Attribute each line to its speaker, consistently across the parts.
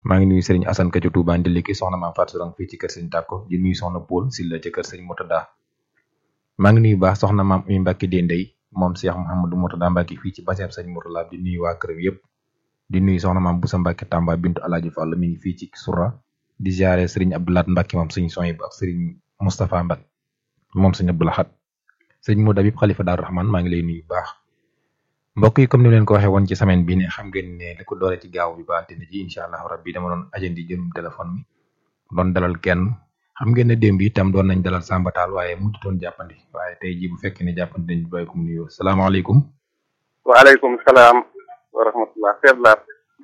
Speaker 1: maa ngi nuyu Serigne Assane Ka ci Touba Ndiliki soxna maam Fatou Sourang fii ci kër Serigne Tàkko di nuyu soxna Paul Silla ci kër Serigne Murtada maa ngi nuyu baax soxna maam Umi Mbacke Dendey moom Cheikh Mouhamadou Murtada Mbacke fii ci baseeb Serigne Murtada di nuyu waa këram yëpp di nuyu soxna maam Boussa Mbacke Tamba bintu Alaaji Fall mi ngi fii ci Soura di ziare Serigne Abdoulaat Mbacke moom Serigne Soyib ak Serigne Moustapha Mbacke moom Serigne Abdoulahat Serigne Modou Habib Khalifa Daaru Rahman maa ngi lay nuyu baax mbokk yi comme ni leen ko waxee woon ci semaine bi ne xam ngeen ne li ko doole ci gaaw bi ba altine ji incha allah rabbi dama doon ajandi jëlum téléphone mi doon dalal kenn xam ngeen ne démb itam doon nañ dalal sàmbataal waaye mujj doon jàppandi waaye tey ji bu fekkee ne jàppandi nañ bàyyi ko mu nuyoo salaamaaleykum
Speaker 2: waaleykum salaam wa rahmatullah seet laa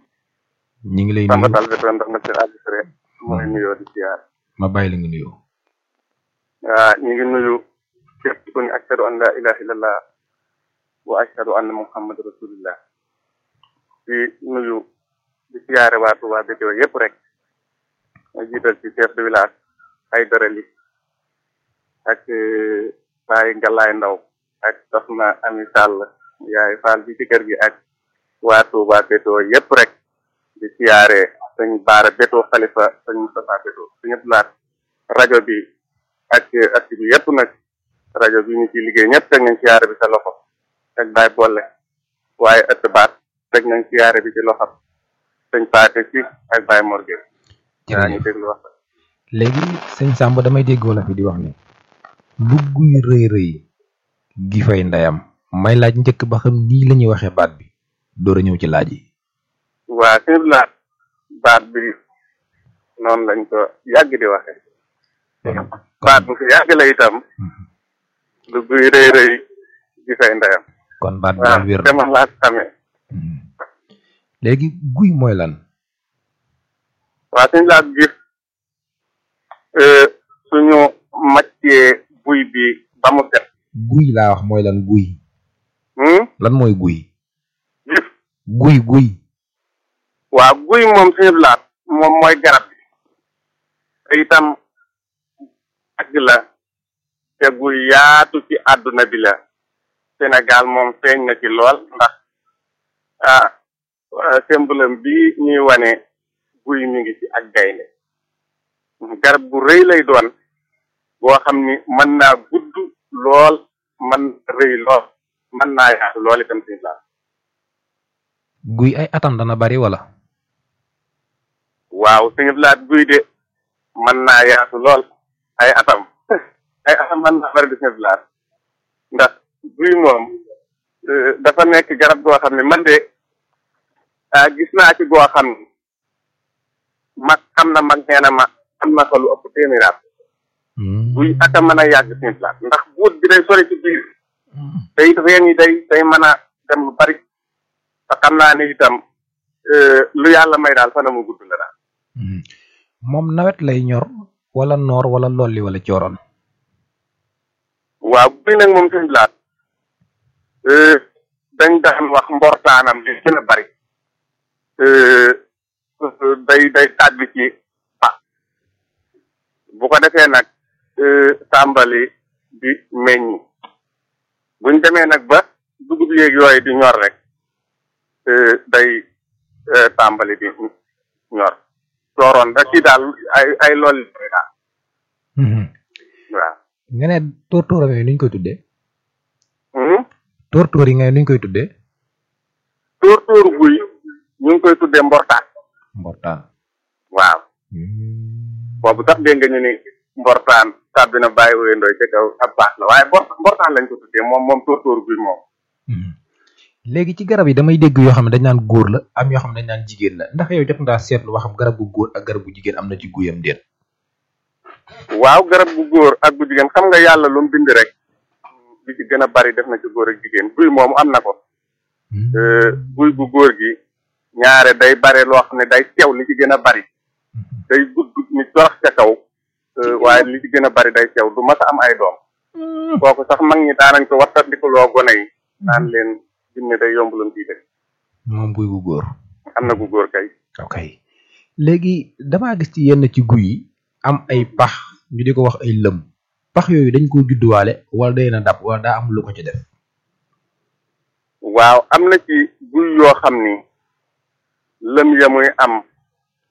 Speaker 1: ñi ngi lay nuyu
Speaker 2: sàmbatal bi doon ndax na seen administré mooy nuyoo di siyaar
Speaker 1: ma bàyyi la nga nuyoo
Speaker 2: waa ñu ngi nuyu képp ku ne ashhadu an la ilaha illallah wa ashhadu anna muhammad rasulillah di nuyu di siyaare waa Touba Bétéo yëpp rek ma jiital ci chef de village ay dorali ak Baye Ngalaay Ndaw ak soxna Ami Sall yaay Fall bi ci kër gi ak waa Touba Bétéo yëpp rek di siyaare sëñ Baara Bétéo Xalifa sëñ Moustapha Bétéo suñu laat rajo bi ak at bi yëpp nag rajo bi ñu ci liggéey ñëpp teg nañ siyaare bi sa loxo ak Baye Bolle waaye ëtt baat teg nañ siyaare bi ci loxam sëñ Paate si ak Baye Morgue yaa ñu déglu wax
Speaker 1: léegi sëñ Samba damay dégg wala fi di wax ni lu guy rëy rëy gi fay ndeyam may laaj njëkk ba xam nii la ñuy waxee baat bi door a ñëw ci laaj yi
Speaker 2: waa suñu laat baat bi noonu lañ ko yàgg di waxe baat bu fi yàgg la itam lu guy rëy rëy gi fay ndeyam
Speaker 1: kon baat bi
Speaker 2: waaw
Speaker 1: daal wér
Speaker 2: te man laa xamee
Speaker 1: léegi guy mooy lan
Speaker 2: waa suñu laat gis suñu màccee buy bi ba mu set
Speaker 1: guy laa wax mooy lan guy
Speaker 2: hmm?
Speaker 1: lan mooy guy
Speaker 2: gis
Speaker 1: guy guy
Speaker 2: waaw guy moom suñu laat moom mooy garab bi te itam àgg la te guy yaatu ci àdduna bi la Sénégal moom feeñ na ci lool ndax ah symbole bi ñuy wane guy mi ngi ci ak gaynde garab bu rëy lay doon boo xam ni mën naa gudd lool mën na rëy lool mën naa yaatu lool itam suñu laat
Speaker 1: guy ay atam dana bari wala
Speaker 2: waaw suñu laat guy de mën naa yaatu lool ay atam ay atam mën naa bari di suñu laat ndax guy moom eh, dafa nekk garab goo xam ne man de ah gis naa ci goo xam ne mag xam na mag nee na ma am na ko lu ëpp téeméeraat guy ak a mën a yàgg suñu laat ndax buut bi day sori ci biir te it reen yi day day mën a dem lu bari te xam naa ne itam eh, lu yàlla may daal fana mu gudd la daal
Speaker 1: moom nawet lay ñor wala noor wala lolli wala cooroon
Speaker 2: waaw guy nag moom suñu laat dañ daan wax mbortaanam li gën a bari day day tàbbi ci pa bu ko defee nag tàmbali di meññ buñ demee nag ba dugub yéeg yooyu di ñor rek day tàmbali di ñor sooroon da ci daal ay ay lool daal waaw
Speaker 1: nga ne tóortóoram yooyu nuñ koy tuddee
Speaker 2: Hmm?
Speaker 1: tóortóor yi nga ne nuñ koy tuddee
Speaker 2: tóor tóor guy ñu ngi koy tuddee mbortaan
Speaker 1: mbortaan
Speaker 2: waaw boobu sax dégg nga ñu ni mbortaan tàbbi na bàyyi wéyandooy ca kaw ab baax la waaye mbor mbortaan lañ ko tuddee moom moom tóor tóor guy moom
Speaker 1: léegi ci garab yi damay dégg yoo xam ne dañ naan góor la am yoo xam ne dañ naan jigéen la ndax yow jot ngaa seetlu ba xam garab bu góor ak garab bu jigéen am na ci guyam déet
Speaker 2: waaw garab bu góor ak bu jigéen xam nga yàlla lu mu bind rek li ci gën a bari def na ci góor ak jigéen guy moom am na ko guy bu góor gi ñaare day bare loo xam ne day sew li ci gën a bari day gudd ni torox ca kaw waaye li ci gën a bari day sew du mas a am ay doom kooku sax mag ñi daanañ ko wattandikuloo gone yi naan leen jinne day yomb loon bii def
Speaker 1: moom guy bu góor
Speaker 2: am na gu góor kay
Speaker 1: ok léegi damaa gis ci yenn ci guy yi am ay pax ñu di ko wax ay lëm pax yooyu dañ ko judduwaale wala day na dab wala daa am lu ko ci def
Speaker 2: waaw am na ci guy yoo xam ni lëm ya muy am